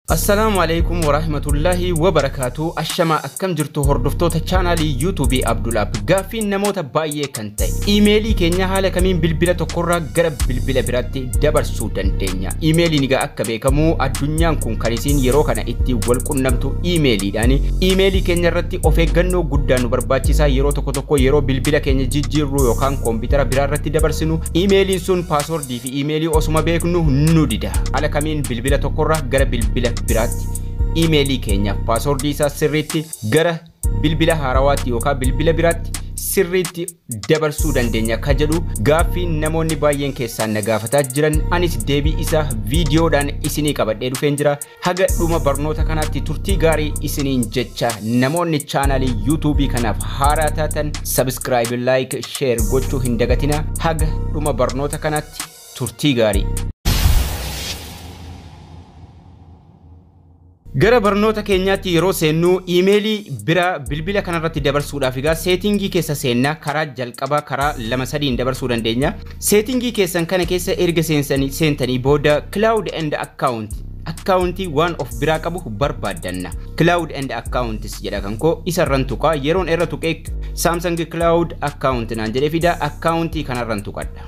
Assalaamu alaikum warahmatullahi wabarakaatu ashamaa akkam jirtu hordoftoota chaanaalii yuutuubii Abdulaab gaaffiin namoota baay'ee kan ta'e iimeelii keenya haala kamiin bilbila tokkorraa gara bilbila biraatti dabarsuu dandeenya iimeeliin egaa akka beekamu addunyaan kun kan isiin yeroo kana itti wal qunnamtu iimeeliidhaan iimeelii keenya irratti of eeggannoo guddaa nu barbaachisaa yeroo tokko tokko yeroo bilbila keenya jijjiirru yookaan koompitara biraa irratti dabarsinu iimeeliin sun paaswordii fi iimeelii osuma beeknu nu dida haala kamiin bilbila tokkorraa gara bilbila biraatti iimeelii keenyaaf paaswordii isaa sirriitti gara bilbila haarawaatti yookaan bilbila biraatti sirriitti dabarsuu dandeenya ka jedhu gaaffii namoonni baay'een keessaan na gaafataa jiran anis deebii isaa viidiyoodhaan isinii qabadhee dhufeen jira haga dhuma barnoota kanaatti turtii gaarii isiniin jecha namoonni chaanaalii yuutuubii kanaaf haaraa taatan sabskraayib laayik sheer gochuu hin dagatina haga dhuma barnoota kanaatti turtii gaarii. Gara barnoota keenyaatti yeroo seennu iimeelii biraa bilbila kanarratti dabarsuudhaaf egaa seetingii keessa seennaa karaa jalqabaa karaa lama sadiin dabarsuu dandeenya. Seetingii keessan kana keessa erga seentanii booda cloud and account akkaawuntii waan of biraa qabu barbaaddanna. Cloud and accounts jedha kan koo isarran tuqaa yeroon irra tuqee Samsung cloud account naan jedhee fida akkaawuntii kanarran tuqadha.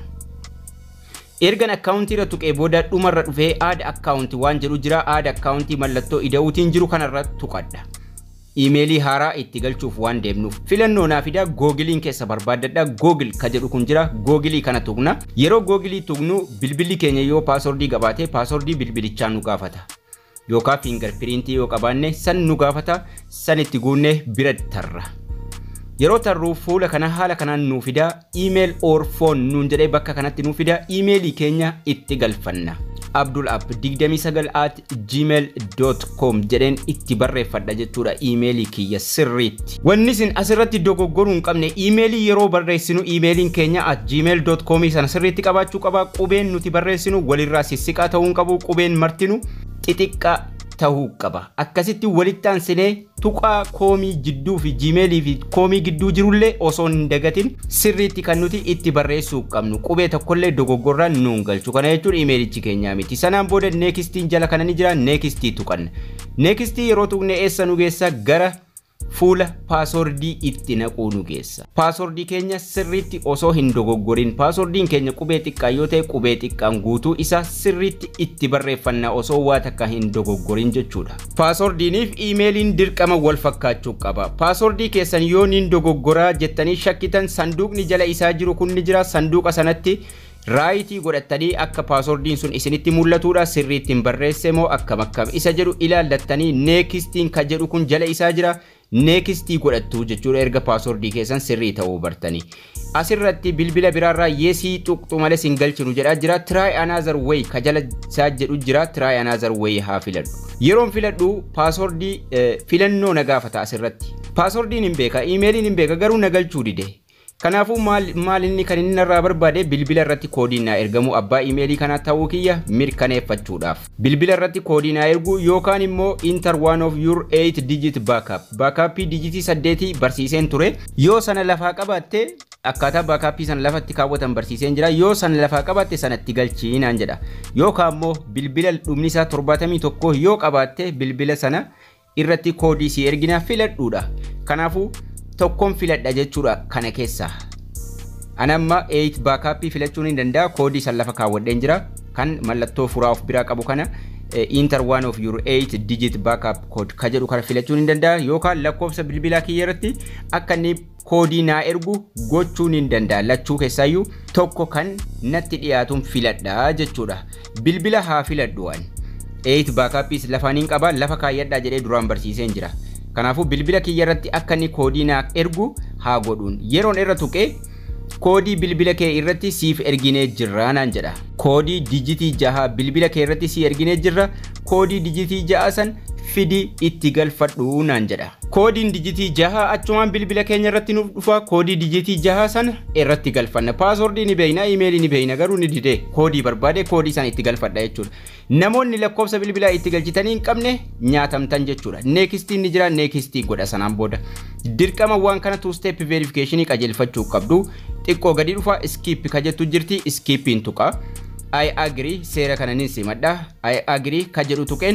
ergan akkaawuntii irra tuqee booda dhumarra dhufee aada akkaawuntii waan jedhu jira aada akkaawuntii mallattoo ida'uutiin jiru kanarra tuqadha. Iimeelii haaraa itti galchuuf waan deemnuuf filannoo naa fidaa googiliin keessa barbaaddadha googil ka jedhu kun jira googilii kana tuqna yeroo googilii tuqnu bilbilli keenya yoo paaswordii qabaate paaswordii bilbilichaa nu gaafata yookaan fiingar piriintii yoo qabaanne san nu gaafata san itti guunne bira tarra. yeroo tarruu fuula kana haala kanaan nuu fidaa iimeel or foon nuun jedhee bakka kanatti nuu fidaa iimeelii keenya itti galfanna. Abdul App 29 at gmail.com jedheen itti barreeffadha jechuudha iimeelii kiyya sirriitti. Wanni isin asirratti dogoggoruu hin qabne iimeelii yeroo barreessinu iimeeliin keenya at gmail.com sana sirriitti qabaachuu qaba qubeen nuti barreessinu walirraa sissiqaa ta'uu hin qabu qubeen martinu xixiqqaa tahuu qaba akkasitti walitti aansinee tuqaa koomii jidduu fi jiimeelii fi koomii gidduu jirullee osoo hin dagatin sirriitti kan nuti itti barreessuu qabnu qubee tokkollee dogoggorraan nuun galchu kana jechuun imeelichi keenyaa miti sanaan booda neekistiin jala kana ni jira neekistii tuqanna neekistii yeroo tuqne eessa nu geessa gara fuula paaswordii itti naquu nu geessa. Paaswordii keenya sirriitti osoo hin dogoggorin paaswordiin keenya qubee xiqqaa yoo ta'e qubee xiqqaan guutuu isaa sirriitti itti barreeffanna osoo waa takka hin dogoggorin jechuudha. Paaswordiiniif iimeeliin dirqama wal fakkaachuu qaba. Paaswordii keessan yoo niin dogoggoraa jettanii shakkitan sanduuqni jala isaa jiru kun ni jira sanduuqa sanatti raayitii godhattanii akka paaswordiin sun isinitti mul'atudha sirriittiin barreesse moo akkam akkam isa jedhu ilaallattanii neekistiin ka jedhu kun jala isaa jira neekistii godhattu jechuudha erga paaswordii keessan sirrii ta'uu bartanii. Asirratti bilbila biraarraa yeesii tuqxu malee sin galchinu jedhaa jira try another way ka jala isaa jedhu jira try another way haa filadhu. Yeroon filadhu paaswordii filannoo na gaafata asirratti. Paaswordiin hin beeka iimeeliin hin beeka garuu na galchuu dide. Kanaafuu maal inni kan inni narraa barbaade bilbila irratti koodiin naa ergamu abbaa iimeelii kanaa ta'uu kiyya mirkaneeffachuudhaaf. Bilbila irratti koodii naa ergu yookaan immoo inter one of your 8 digit backup. Backuppii dijitii saddeetii barsiiseen ture. Yoo sana lafaa qabaatte akkaataa baakaappii sana lafatti kaawwatan barsiiseen jira. Yoo sana lafaa qabaatte sanatti galchii naan jedha. Yookaan immoo bilbila dhumni isaa torbaatamii tokko yoo qabaatte bilbila sana irratti koodii si ergina filadhuudha. Kanaafuu tokkoon filadha jechuudha kana keessaa. Ani amma 8 baakaappii filachuun hin danda'a koodii san lafa kaawwadheen jira kan mallattoo furaa of biraa qabu kana inter one of your 8 digit backup code ka jedhu kana filachuun hin danda'a yookaan lakkoofsa bilbilaa kiyya irratti akka inni koodii naa ergu gochuun hin danda'a lachuu keessaayyuu tokko kan natti dhiyaatuun filadha jechuudha bilbila haa filadhu waan 8 baakaappiis lafaan hin qaba lafa kaayyadhaa jedhee duraan barsiiseen jira. Kanaafuu bilbila kiyya irratti akka inni koodii naa ergu haa godhuun. Yeroon irra tuqee koodii bilbila kee irratti siif erginee jirra naan jedha. Koodii dijitii jaha bilbila kee irratti si erginee jirra. Koodii dijitii jaha san fidi itti galfadhu naan jedha. Koodiin dijitii jaha achumaan bilbila keenya irratti nuuf dhufa koodii dijitii jaha sana irratti galfanna. Paaswordii ni beeyna, iimeelii ni beeyna garuu ni didee koodii barbaade koodii sana itti galfadha jechuudha. Namoonni lakkoofsa bilbilaa itti galchitanii hin qabne nyaatamtan jechuudha. Neekistiin ni jira, neekistii godha sanaan booda. Dirqama waan kana two step verification qajeelfachuu qabdu. Xiqqoo gadi dhufa skip ka jettu jirti, skippiin tuqa. I agree seera kana nin simadha. I agree ka jedhu tuqeen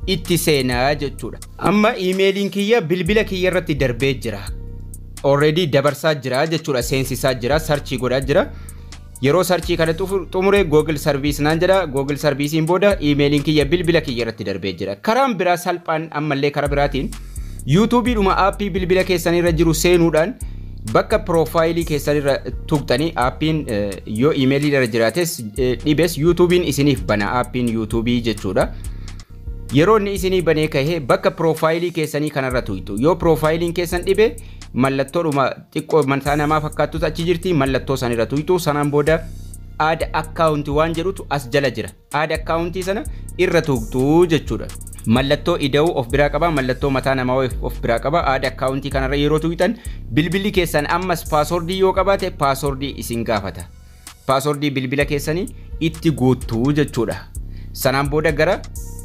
itti seenaa jechuudha. Amma iimeeliin kiyya bilbila kiyya irratti darbee jira. Already dabarsaa jira jechuudha seensisaa jira sarchii godhaa jira. Yeroo sarchii kana xumure Google Service naan jedha Google Servicein booda iimeeliin kiyya bilbila kiyya irratti darbee jira. Karaan biraa salphaan ammallee karaa biraatiin yuutuubiidhuma aappii bilbila keessanirra jiru seenuudhaan bakka piroofaayilii keessanirra tuqxanii aappiin yoo iimeelii irra jiraates dhibes yuutuubiin isiniif bana aappiin yuutuubii jechuudha. Yeroo inni isinii banee kahee bakka piroofaayilii keessanii kanarra tuytu yoo piroofaayiliin keessan dhibe mallattoodhuma xiqqoo mataa namaa fakkaattutu achi jirti mallattoo sanirra tuytu sanaan booda aada akkaawuntii waan jedhutu as jala jira aada akkaawuntii sana irra tuqxu jechuudha. Mallattoo ida'uu of biraa qaba mallattoo mataa namaa of biraa qaba aada akkaawuntii kanarra yeroo tuytan bilbilli keessan ammas paasoordii yoo qabaate paasoordii isin gaafata. Paasoordii bilbila keessanii itti guuttuu jechuudha. Sanaan booda gara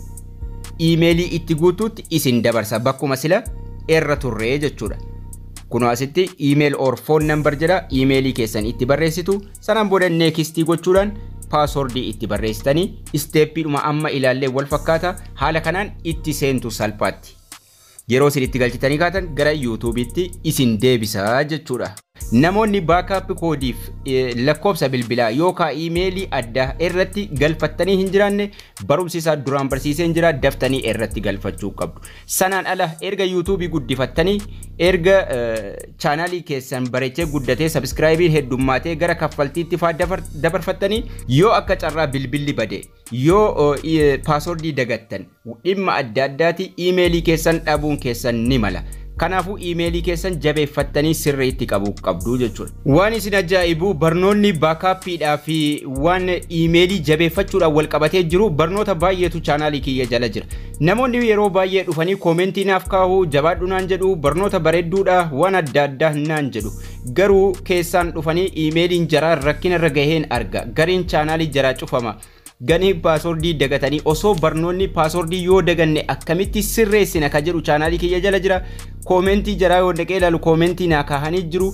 iimeelii itti guutuutti isin dabarsa bakkuma sila irra turree jechuudha. Kunoo asitti iimeel or foon nambar jedha iimeelii keessan itti barreessitu sanaan booda neekistii gochuudhaan paasoordii itti barreessitanii isteeppiidhuma amma ilaallee wal fakkaata haala kanaan itti seentu salphaatti. Yeroo isin itti galchitanii kaatan gara yuutuubiitti isin deebisaa jechuudha. Namoonni baakaappi koodiif lakkoofsa bilbilaa yookaan iimeelii addaa irratti galfattanii hin jiraanne barumsi isaa duraan barsiisee hin jira daftanii irratti galfachuu qabdu. Sanaan ala erga yuutuubii guddifattanii erga chaanaalii keessan bareechee guddatee sabiskiraayibiin heddummaatee gara kaffaltiitti faa dabarfattanii yoo akka carraa bilbilli bade yoo paasoordii dagattan dhimma adda addaati iimeelii keessan dhabuun keessan ni mala. Kanaafuu iimeelii keessan jabeeffattanii sirriitti qabuu qabdu jechuudha. Waan isin ajaa'ibu barnoonni baakaappiidhaa fi waan iimeelii jabeeffachuudhaan wal qabatee jiru barnoota baay'eetu chaanaalii kiyya jala jira. Namoonni yeroo baay'ee dhufanii koomentii naaf kaa'u jabaadhu naan jedhu barnoota bareedduudha waan adda addaa naan jedhu. Garuu keessaan dhufanii iimeeliin jaraa rakkina irra gaheen arga. Gariin chaanaalii jaraa cufama. ganii paasoordii dagatanii osoo barnoonni paasoordii yoo daganne akkamitti sirreessina ka jedhu chaanaalii kiyya jala jira koomentii jaraa yoo dhaqee ilaalu koomentii naa kaahanii jiru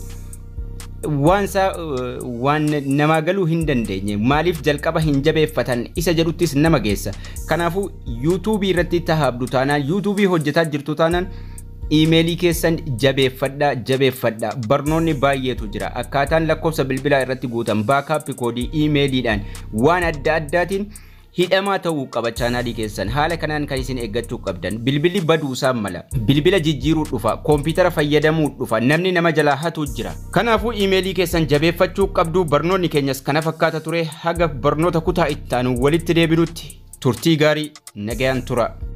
waan isaa waan namaa galuu hin dandeenye maaliif jalqaba hin jabeeffatan isa jedhuttis nama geessa kanaafuu yuutuubii irratti tahaabdu taanaan yuutuubii hojjetaa jirtu taanaan iimeelii keessan jabeeffadhaa jabeeffadhaa barnoonni baay'eetu jira akkaataan lakkoofsa bilbilaa irratti guutan baakaappi koodii iimeeliidhaan waan adda addaatiin hidhamaa ta'uu qaba chaanaalii keessan haala kanaan kan isin eeggachuu qabdan bilbilli baduu isaan mala bilbila jijjiiruu dhufa koompitara fayyadamuu dhufa namni nama jalaa hatu jira kanaafuu iimeelii keessan jabeeffachuu qabdu barnoonni keenyas kana fakkaata ture haga barnoota kutaa ittaanu walitti deebinutti turtii gaarii nagayaan tura.